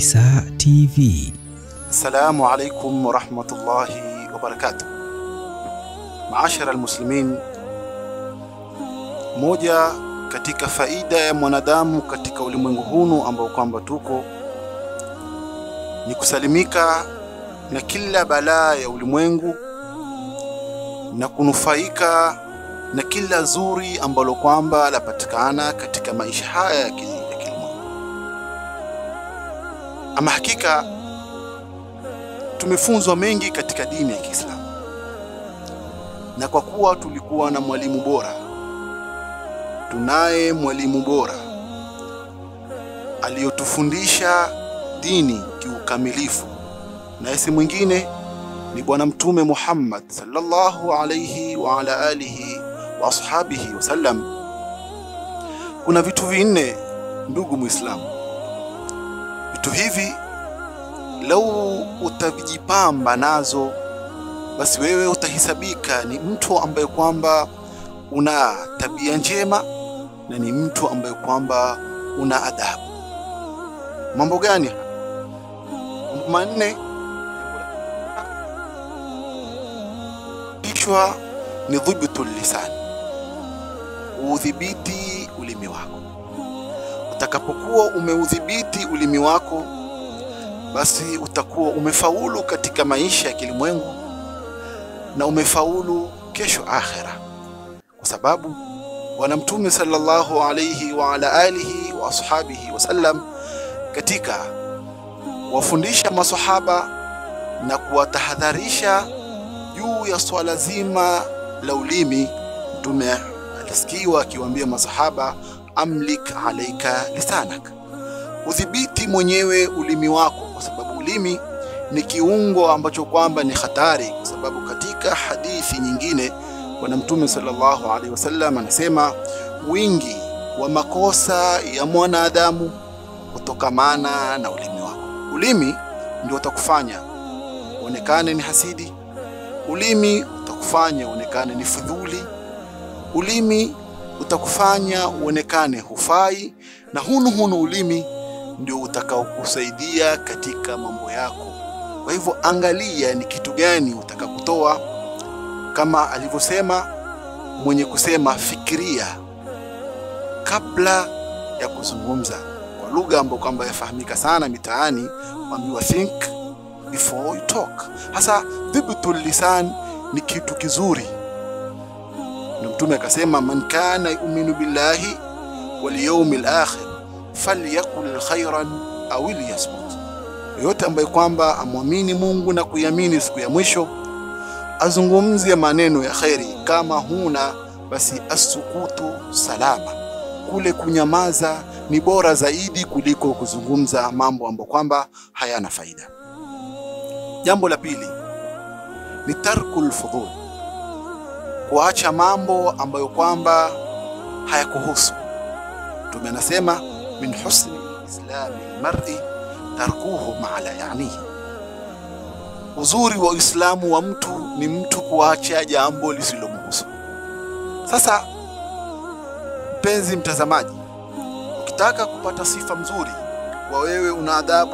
Isa TV. Assalamu alaikum warahmatullahi wabarakatuh. Maashara almuslimin, moja katika faida ya mwanadamu katika ulimwengu hunu ambao kwamba tuko ni kusalimika na kila balaa ya ulimwengu na kunufaika na kila zuri ambalo kwamba lapatikana katika maisha haya ya ki- ya kilimwengu. Ama hakika tumefunzwa mengi katika dini ya Kiislamu, na kwa kuwa tulikuwa na mwalimu bora, tunaye mwalimu bora aliyotufundisha dini kiukamilifu, na si mwingine ni Bwana Mtume Muhammad sallallahu alayhi wa ala alihi wa ashabihi wasallam. Kuna vitu vinne, ndugu Muislamu, vitu hivi lau utavijipamba nazo, basi wewe utahisabika ni mtu ambaye kwamba una tabia njema na ni mtu ambaye kwamba una adabu. Mambo gani? Mambo manne kichwa ni dhibtul lisan, udhibiti ulimi wako. Utakapokuwa umeudhibiti ulimi wako, basi utakuwa umefaulu katika maisha ya kilimwengu na umefaulu kesho akhera, kwa sababu Bwana Mtume sallallahu alayhi wa ala alihi wa ashabihi wasallam katika kuwafundisha masahaba na kuwatahadharisha juu ya swala zima la ulimi, Mtume alisikiwa akiwaambia masahaba, amlik alaika lisanak, udhibiti mwenyewe ulimi wako, kwa sababu ulimi ni kiungo ambacho kwamba ni hatari, kwa sababu katika hadithi nyingine Bwana Mtume sallallahu alaihi wasallam anasema wingi wa makosa ya mwanadamu kutokamana na ulimi wako. Ulimi ndio utakufanya uonekane ni hasidi, ulimi utakufanya uonekane ni fudhuli, ulimi utakufanya uonekane hufai, na hunu hunu ulimi ndio utakaokusaidia katika mambo yako. Kwa hivyo, angalia ni kitu gani utakakutoa, kama alivyosema mwenye kusema, fikiria kabla ya kuzungumza, kwa lugha ambayo kwamba yafahamika sana mitaani, waambiwa think before you talk. Hasa dhibtul lisan ni kitu kizuri, na Mtume akasema, man kana yuminu billahi wal yawmil akhir falyakul khairan aw liyasmut, yoyote ambaye kwamba amwamini Mungu na kuiamini siku ya mwisho azungumzie maneno ya kheri. Kama huna basi, asukutu salama, kule kunyamaza ni bora zaidi kuliko kuzungumza mambo ambayo kwamba hayana faida. Jambo la pili ni tarkul fudhul, kuacha mambo ambayo kwamba hayakuhusu. Mtume anasema min husni islami lmari tarkuhu ma la yanihi, uzuri wa Uislamu wa mtu ni mtu kuacha jambo lisilomhusu. Sasa mpenzi mtazamaji, ukitaka kupata sifa mzuri kwa wewe, una adabu,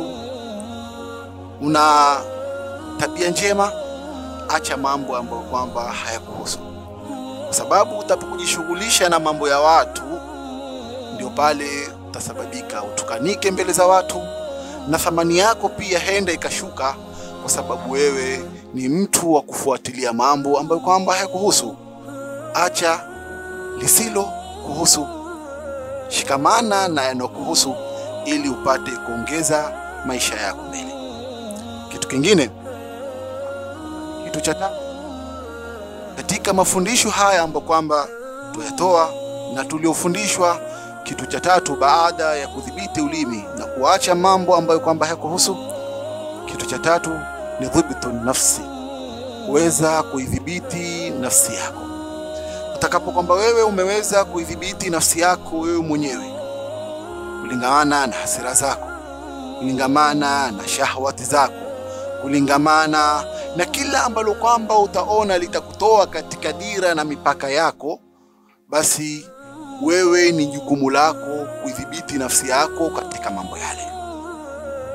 una tabia njema, acha mambo ambayo kwamba hayakuhusu, kwa sababu utapokujishughulisha na mambo ya watu, ndio pale utasababika utukanike mbele za watu, na thamani yako pia henda ikashuka, kwa sababu wewe ni mtu wa kufuatilia mambo ambayo kwamba hayakuhusu. Acha lisilo kuhusu, shikamana na yanayokuhusu, ili upate kuongeza maisha yako mbele. Kitu kingine kitu cha tatu katika mafundisho haya ambayo kwamba tuyatoa na tuliofundishwa, kitu cha tatu baada ya kudhibiti ulimi na kuacha mambo ambayo kwamba hayakuhusu, kitu cha tatu ni dhibtu nafsi, kuweza kuidhibiti nafsi yako. Utakapo kwamba wewe umeweza kuidhibiti nafsi yako wewe mwenyewe kulingamana na hasira zako, kulingamana na shahwati zako, kulingamana na kila ambalo kwamba utaona litakutoa katika dira na mipaka yako, basi wewe ni jukumu lako kuidhibiti nafsi yako katika mambo yale.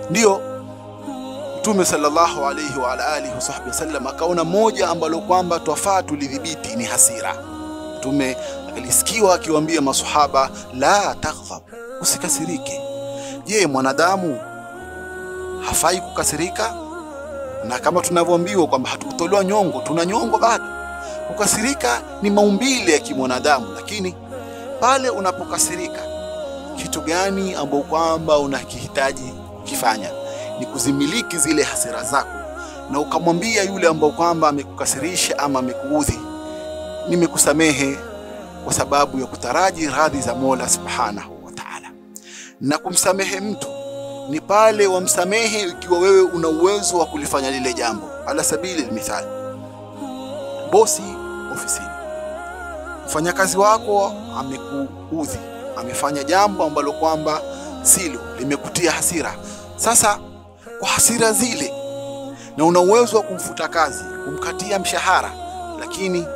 Ndiyo Mtume sallallahu alayhi wa ala alihi wasahbihi wasallam akaona moja ambalo kwamba twafaa tulidhibiti ni hasira. Mtume akalisikiwa akiwaambia masahaba, la taghdhab, usikasirike. Je, mwanadamu hafai kukasirika? Na kama tunavyoambiwa kwamba hatukutolewa nyongo, tuna nyongo bado. Kukasirika ni maumbile ya kimwanadamu, lakini pale unapokasirika, kitu gani ambao kwamba unakihitaji kufanya ni kuzimiliki zile hasira zako, na ukamwambia yule ambao kwamba amekukasirisha ama amekuudhi, nimekusamehe kwa sababu ya kutaraji radhi za Mola Subhanahu wa Ta'ala. Na kumsamehe mtu ni pale wamsamehe ikiwa wewe una uwezo wa kulifanya lile jambo. Ala sabili mithali, bosi ofisini, mfanyakazi wako amekuudhi, amefanya jambo ambalo kwamba silo, limekutia hasira. Sasa kwa hasira zile, na una uwezo wa kumfuta kazi, kumkatia mshahara, lakini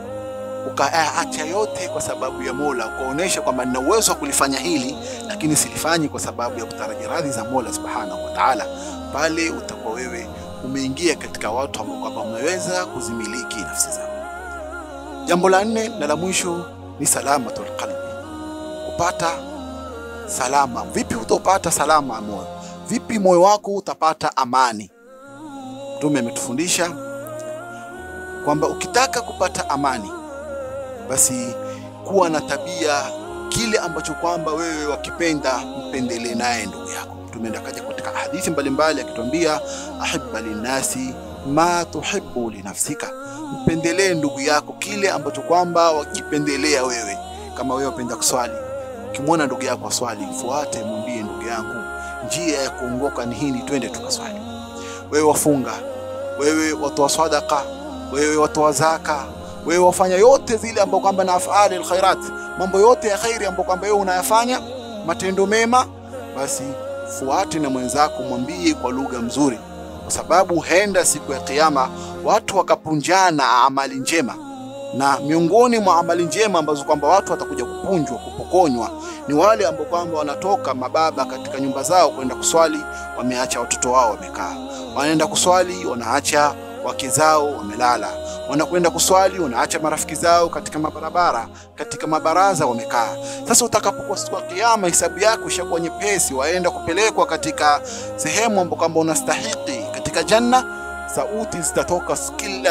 ukaacha yote kwa sababu ya Mola, ukaonesha kwamba nina uwezo wa kulifanya hili, lakini silifanyi kwa sababu ya kutaraji radhi za Mola Subhanahu wa Ta'ala, pale utakuwa wewe umeingia katika watu ambao kwamba umeweza kuzimiliki nafsi zao. Jambo la nne na la mwisho ni salamatul qalbi, kupata salama. Vipi utapata salama ya moyo? Vipi moyo wako utapata amani? Mtume ametufundisha kwamba ukitaka kupata amani, basi kuwa na tabia kile ambacho kwamba wewe wakipenda mpendelee naye ndugu yako. Mtume akaja katika hadithi mbalimbali akituambia, ahibba linnasi ma tuhibbu linafsika, mpendelee ndugu yako kile ambacho kwamba wakipendelea wewe. Kama wewe wapenda kuswali, ukimwona ndugu yako aswali, mfuate, mwambie ndugu yangu, njia ya kuongoka ni hii, twende tukaswali. Wewe wafunga, wewe watoa sadaka, wewe watoa zaka, wewe wafanya yote zile ambapo kwamba na afali alkhairat, mambo yote ya khairi ambapo kwamba wewe unayafanya, matendo mema, basi fuate na mwenzako, mwambie kwa lugha mzuri, kwa sababu henda siku ya Kiyama watu wakapunjana amali njema, na miongoni mwa amali njema ambazo kwamba watu watakuja kupunjwa, kupokonywa ni wale ambao kwamba wanatoka mababa katika nyumba zao kwenda kuswali, wameacha watoto wao wamekaa, wanaenda kuswali, wanaacha wake zao wamelala, wanakwenda kuswali, wanaacha marafiki zao katika mabarabara, katika mabaraza wamekaa. Sasa utakapokuwa siku ya Kiyama, hisabu yako ishakuwa nyepesi, waenda kupelekwa katika sehemu ambapo kwamba unastahiki katika janna, sauti zitatoka kila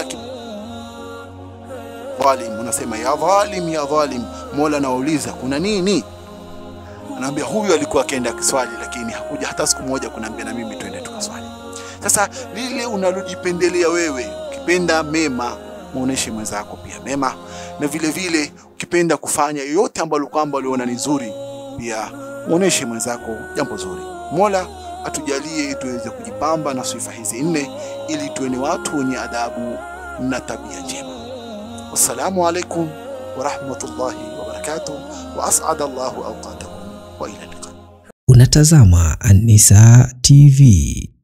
dhalim, unasema ya dhalim, ya dhalim. Mola anawauliza kuna nini? Anaambia huyu alikuwa akienda kiswali, lakini hakuja hata siku moja kunaambia na mimi twende tukaswali. Sasa lile unalojipendelea wewe, ukipenda mema muoneshe mwenzako pia mema, na vile vile ukipenda kufanya yoyote ambalo kwamba uliona ni nzuri, pia muoneshe mwenzako jambo zuri. Mola atujalie tuweze kujipamba na sifa hizi nne, ili tuwe ni watu wenye adabu na tabia njema. Wassalamu alaikum warahmatullahi wabarakatuh, wa as'ada Allahu awqatakum wa ila liqa. Unatazama An-Nisaa TV.